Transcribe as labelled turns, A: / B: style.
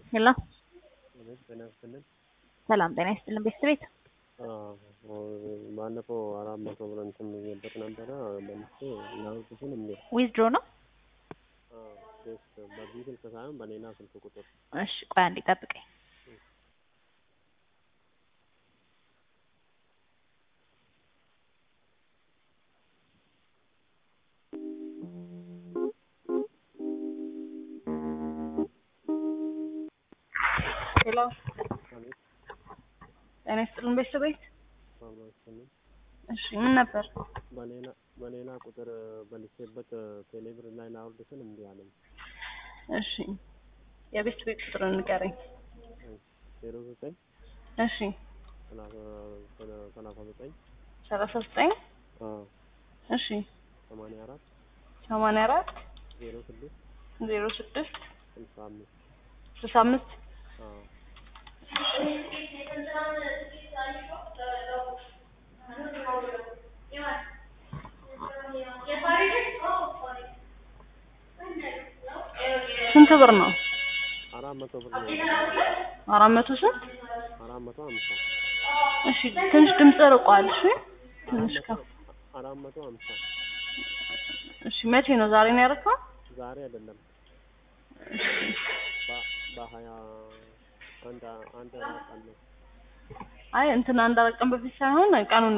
A: ሄሎ
B: ጤና ይስጥልን።
A: ሰላም ጤና ይስጥልን ቤተሰቤት
B: ባለፈው አራት መቶ ብር እንትን ብዬበት ነበረ መልሼ ላውቅሽን እንዴ
A: ዊዝድሮ ነው።
B: ስ በዚህ ስልክ ሳይሆን በሌላ ስልክ ቁጥር
A: እሺ ቆይ አንዴ ጠብቀኝ። ሄሎ
B: አቤት
A: ጤና ይስጥልን ቤተሰቤት።
B: አብራችንን
A: እሺ ምን ነበር?
B: በሌላ በሌላ ቁጥር በልቼበት ቴሌብር ላይ ላውርድ ስል እምቢ አለኝ።
A: እሺ የቤት ቤት ቁጥር ንገረኝ።
B: ዜሮ ዘጠኝ
A: እሺ
B: ሰላሳ ዘጠኝ
A: ሰላሳ ዘጠኝ እሺ
B: ሰማንያ አራት
A: ሰማንያ አራት
B: ዜሮ ስድስት
A: ዜሮ ስድስት
B: ስልሳ አምስት
A: ስልሳ አምስት ስንት ብር ነው?
B: አራት መቶ ብር ነው።
A: አራት መቶ ስንት?
B: አራት መቶ ሀምሳ
A: እሺ ትንሽ ድምጽ ርቋል። እሺ ትንሽ ከፍ
B: አራት መቶ ሀምሳ
A: እሺ መቼ ነው? ዛሬ ነው ያደረገው?
B: ዛሬ አይደለም በ- በሀያ አንድ አንድ አራት አለ
A: አይ እንትን አንድ አራት ቀን በፊት ሳይሆን ቀኑን